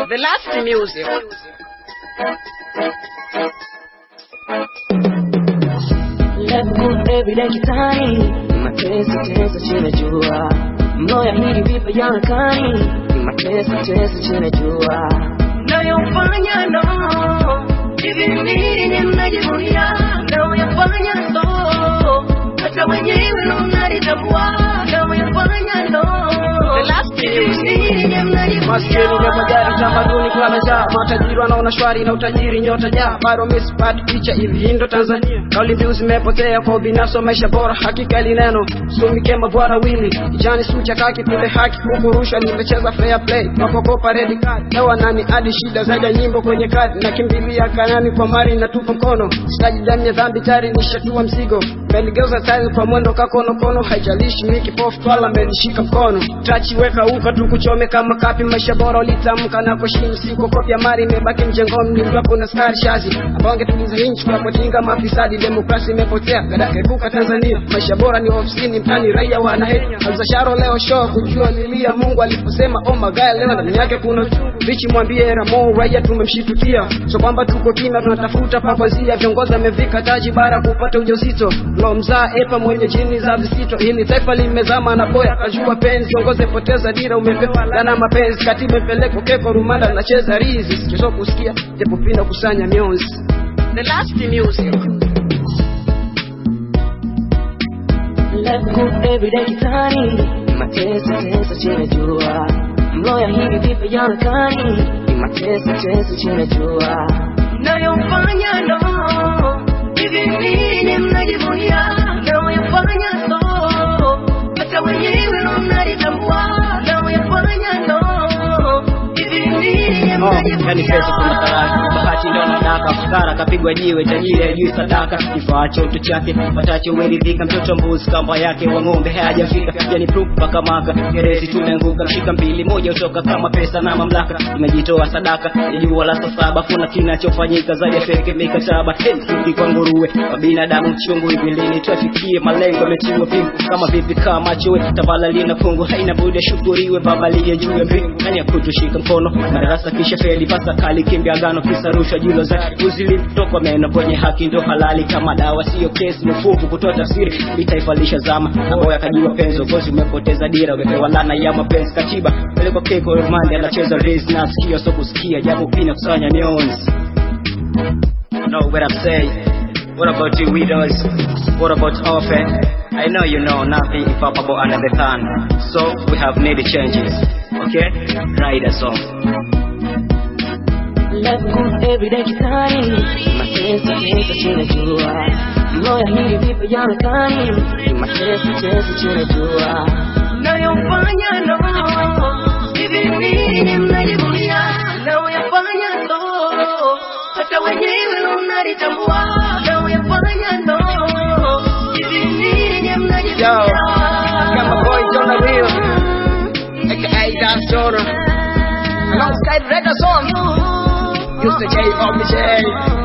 The last music. Level every day kitani Mateso teso chini jua Moya hili vipa yankani Mateso teso chini jua Nayofanya no Hivi nini mnajivunia Nayoyafanya so Hata wenyewe ndo mnalitambua Nayoyafanya no The last Hivi music. nini mnajivunia Maskini ndio magari, tamaduni kulala njaa, matajiri wanaona shwari na utajiri nyota jaa, bado misipati picha hivi. Hii ndo Tanzania, kauli mbiu zimepotea kwa ubinafsi wa maisha bora. Hakika ili neno sumikema bwana wili kijani sucha kaki kule haki huku rushwa, nimecheza fair play napokopa red card hewa nani hadi shida zaidi ya nyimbo kwenye kadi nakimbilia kanani kwa mari natupa mkono sitaji damu ya dhambi tayari nishatua mzigo meligeuza tayari kwa mwendo kakonokono haijalishi mi kipofu twala menishika mkono tachi weka uka tukuchome kama kapi maisha bora ulitamka na kuheshimu siku kopya mari imebaki mjengoni mlimlapo na skari shazi ambao wangetuliza nchi tunapotinga mafisadi demokrasi imepotea gadaka epuka Tanzania maisha bora ni ofisini mtani raia wanaheri alzasharo leo show kujua lilia Mungu aliposema oh magaya leo ndani yake kuna uchungu bichi mwambie Ramo raia tumemshitukia so kwamba tuko kimya tunatafuta pakwazia viongozi amevika taji bara kupata ujauzito lo mzaa epa mwenye jini za visito hili taifa limezama na boya kajua penzi kiongozi poteza dira umepewa lana mapenzi katiba mpeleko keko rumanda nacheza rizi sikizo kusikia japo pinda kusanya mionzi the last music Let's go every day kitani Mateso teso chini jua Mloya hivi vipi yankani Mateso teso chini jua Nayofanya no Hivi nini mnajivunia Nayoyafanya so Hata wenyewe ndo mnalitambua Nayoyafanya no Hivi nini Oh, yani pesa kuna mnajivunia karaka bahati ndo anadaka fukara kapigwa jiwe tajiri ajui sadaka kifaa choto chake patacho umeridhika mtoto mbuzi kamba yake wa ng'ombe hayajafika yani proof mpaka maka gerezi tumeanguka mshika mbili moja utoka kama pesa na mamlaka tumejitoa sadaka ya jua la saa saba kuna kinachofanyika zaidi ya feke mikataba helfuki kwa nguruwe wa binadamu chungu hivi lini tuafikie malengo yametiwa pingu kama vipi kama chowe tavala lina fungu haina budi shukuriwe baba liye juu ya mbingu nani ya kutushika mkono madarasa kisha feli pasa kali kimbia gano kisa rushwa julo za uzili kutoka meno kwenye haki ndo halali kama dawa sio kesi mfuvu kutoa tafsiri itaifa lishazama ambao yakajua penzi ugozi umepoteza dira umepewa lana ya mapenzi katiba peleko keko rumande anacheza race na sikio so kusikia japo pina kusanya mionzi know what I'm saying what about you widows what about orphan I know you know nothing if up about another thing so we have made changes okay write a song Let's go every day kitani Mateso teso chini jua Mloya hili vipi yankani Mateso teso chini jua Nayofanya no Hivi nini mnajivunia Nayoyafanya so Hata wenyewe ndo mnalitambua Nayoyafanya no Hivi nini Yo, mnajivunia got my boys on the wheel, aka Dance Jordan. Alongside Red Song, used to J. Omni J.